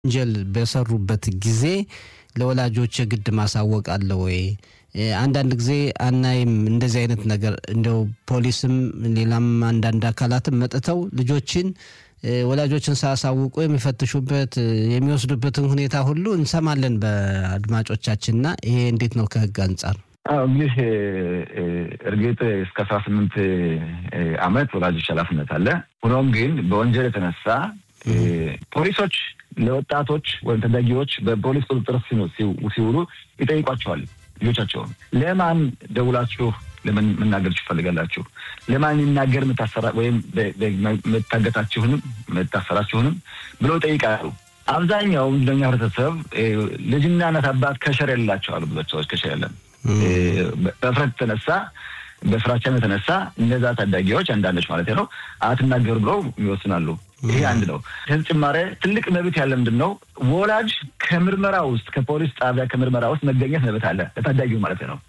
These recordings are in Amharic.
ወንጀል በሰሩበት ጊዜ ለወላጆች የግድ ማሳወቅ አለ ወይ? አንዳንድ ጊዜ አናይም እንደዚህ አይነት ነገር እንደው ፖሊስም ሌላም አንዳንድ አካላትም መጥተው ልጆችን ወላጆችን ሳያሳውቁ የሚፈትሹበት የሚወስዱበትን ሁኔታ ሁሉ እንሰማለን በአድማጮቻችንና ይሄ እንዴት ነው ከህግ አንጻር? አዎ እንግዲህ እርግጥ እስከ አስራ ስምንት አመት ወላጆች ኃላፊነት አለ። ሆኖም ግን በወንጀል የተነሳ ፖሊሶች ለወጣቶች ወይም ታዳጊዎች በፖሊስ ቁጥጥር ሲውሉ ይጠይቋቸዋል። ልጆቻቸውን ለማን ደውላችሁ ለምን መናገር ትፈልጋላችሁ? ለማን ይናገር የምታሰራ ወይም መታገታችሁንም መታሰራችሁንም ብለው ይጠይቃሉ። አብዛኛው እንደኛ ህብረተሰብ ልጅና እናት አባት ከሸር የሌላቸው አሉ። ብዙ ሰዎች ከሸር የለም። በፍረት የተነሳ በፍራቻም የተነሳ እነዛ ታዳጊዎች አንዳንዶች ማለት ነው አትናገሩ ብለው ይወስናሉ። ይሄ አንድ ነው። ተጨማሪ ትልቅ መብት ያለ ምንድን ነው? ወላጅ ከምርመራ ውስጥ ከፖሊስ ጣቢያ ከምርመራ ውስጥ መገኘት መብት አለ ለታዳጊው ማለት ነው።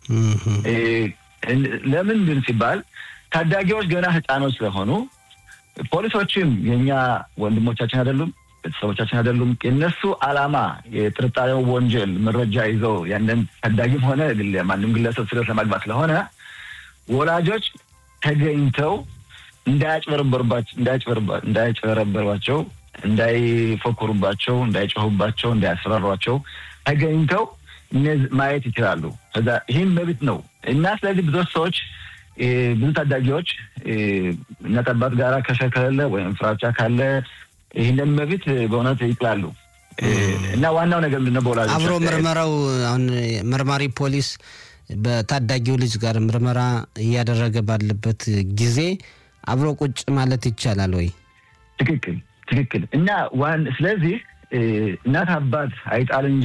ለምንድን ሲባል ታዳጊዎች ገና ህፃኖች ስለሆኑ ፖሊሶችም የእኛ ወንድሞቻችን አይደሉም፣ ቤተሰቦቻችን አይደሉም። የእነሱ አላማ የጥርጣሬው ወንጀል መረጃ ይዘው ያንን ታዳጊም ሆነ ማንም ግለሰብ ስለት ለማግባት ስለሆነ ወላጆች ተገኝተው እንዳያጭበረበሯቸው፣ እንዳይፎክሩባቸው፣ እንዳይጮሁባቸው፣ እንዳያስፈራሯቸው ተገኝተው ማየት ይችላሉ። ከዛ ይህም መብት ነው እና ስለዚህ ብዙ ሰዎች ብዙ ታዳጊዎች እናት አባት ጋር ከሸር ከሌለ ወይም ፍራቻ ካለ ይህንን መብት በእውነት ይጥላሉ እና ዋናው ነገር ምንድነው በወላጆች አብሮ ምርመራው አሁን መርማሪ ፖሊስ በታዳጊው ልጅ ጋር ምርመራ እያደረገ ባለበት ጊዜ አብሮ ቁጭ ማለት ይቻላል ወይ? ትክክል ትክክል። እና ዋን ስለዚህ እናት አባት አይጣል እንጂ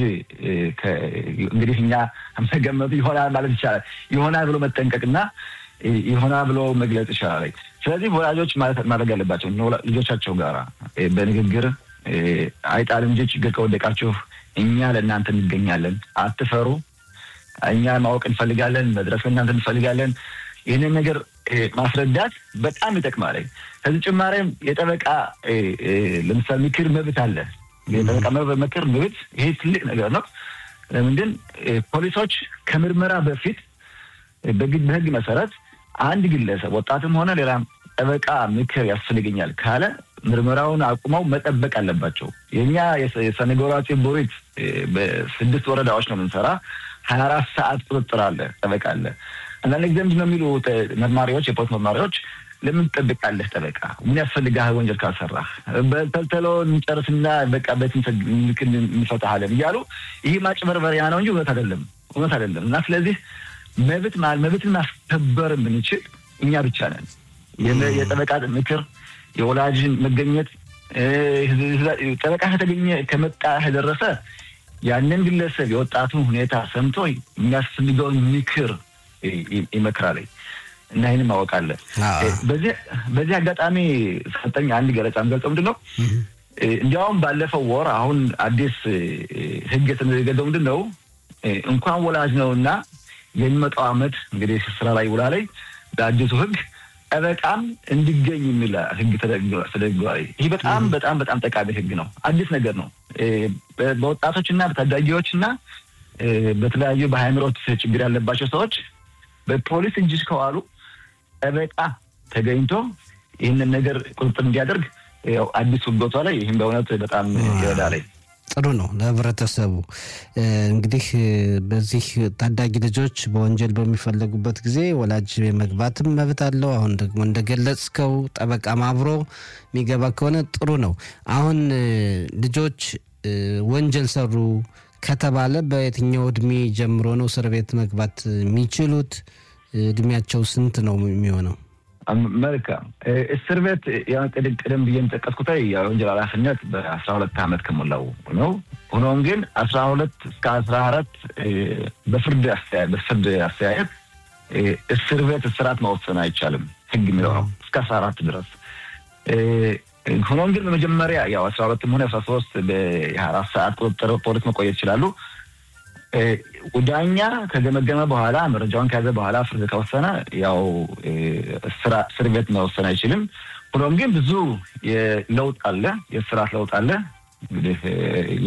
እንግዲህ እኛ መገመቱ ይሆናል ማለት ይቻላል። ይሆናል ብሎ መጠንቀቅና ይሆናል ብሎ መግለጽ ይቻላል። ስለዚህ ወላጆች ማድረግ ያለባቸው ልጆቻቸው ጋራ በንግግር አይጣል እንጂ ችግር ከወደቃችሁ እኛ ለእናንተ እንገኛለን፣ አትፈሩ እኛ ማወቅ እንፈልጋለን፣ መድረስ እናንተ እንፈልጋለን። ይህንን ነገር ማስረዳት በጣም ይጠቅማል። ከዚህ ጭማሬም የጠበቃ ለምሳሌ ምክር መብት አለ። የጠበቃ ምክር መብት ይሄ ትልቅ ነገር ነው። ለምንድን ፖሊሶች ከምርመራ በፊት በህግ መሰረት አንድ ግለሰብ ወጣትም ሆነ ሌላም ጠበቃ ምክር ያስፈልገኛል ካለ ምርመራውን አቁመው መጠበቅ አለባቸው። የእኛ የሰነጎራችን ቦሪት በስድስት ወረዳዎች ነው የምንሰራ ሀያ አራት ሰዓት ቁጥጥር አለ፣ ጠበቃ አለ። አንዳንድ ጊዜ ምንድን ነው የሚሉ መርማሪዎች፣ የፖሊስ መርማሪዎች ለምን ትጠብቃለህ? ጠበቃ ምን ያስፈልግህ? ወንጀል ካልሰራህ በተልተሎ እንጨርስና በቃ በትን እንፈታሃለን እያሉ ይህ ማጭበርበሪያ ነው እንጂ እውነት አይደለም፣ እውነት አይደለም። እና ስለዚህ መብት መብትን ማስከበር የምንችል እኛ ብቻ ነን። የጠበቃ ምክር፣ የወላጅን መገኘት ጠበቃ ከተገኘ ከመጣ ከደረሰ ያንን ግለሰብ የወጣቱን ሁኔታ ሰምቶ የሚያስፈልገውን ምክር ይመክራል እና ይህንን ማወቅ አለ። በዚህ አጋጣሚ ሰጠኝ አንድ ገለጻ የምገልጸው ምንድን ነው እንዲያውም ባለፈው ወር አሁን አዲስ ሕግ የተዘገዘው ምንድን ነው እንኳን ወላጅ ነው እና የሚመጣው ዓመት እንግዲህ ስራ ላይ ውላ ላይ በአዲሱ ሕግ ጠበቃም እንዲገኝ የሚል ህግ ተደግጓል። ይህ በጣም በጣም በጣም ጠቃሚ ህግ ነው። አዲስ ነገር ነው። በወጣቶችና በታዳጊዎችና በተለያዩ በሃይምሮት ችግር ያለባቸው ሰዎች በፖሊስ እጅ ከዋሉ ጠበቃ ተገኝቶ ይህንን ነገር ቁጥጥር እንዲያደርግ ያው አዲስ ህጎቷ ላይ ይህም በእውነት በጣም ይረዳል። ጥሩ ነው ለህብረተሰቡ። እንግዲህ በዚህ ታዳጊ ልጆች በወንጀል በሚፈለጉበት ጊዜ ወላጅ የመግባትም መብት አለው። አሁን ደግሞ እንደገለጽከው ጠበቃም አብሮ የሚገባ ከሆነ ጥሩ ነው። አሁን ልጆች ወንጀል ሰሩ ከተባለ በየትኛው እድሜ ጀምሮ ነው እስር ቤት መግባት የሚችሉት? እድሜያቸው ስንት ነው የሚሆነው? መልካም እስር ቤት ቅድም ብዬ የጠቀስኩት የወንጀል ኃላፊነት በአስራ ሁለት ዓመት ከሞላው ነው። ሆኖም ግን አስራ ሁለት እስከ አስራ አራት በፍርድ በፍርድ አስተያየት እስር ቤት እስራት መወሰን አይቻልም። ህግ የሚለው ነው እስከ አስራ አራት ድረስ። ሆኖም ግን በመጀመሪያ ያው አስራ ሁለትም ሆነ አስራ ሶስት በሀያ አራት ሰዓት ቁጥጥር ፖሊስ መቆየት ይችላሉ። ዳኛ ከገመገመ በኋላ መረጃውን ከያዘ በኋላ ፍርድ ከወሰነ ያው እስር ቤት መወሰን አይችልም። ሆኖም ግን ብዙ ለውጥ አለ፣ የስርዓት ለውጥ አለ። እንግዲህ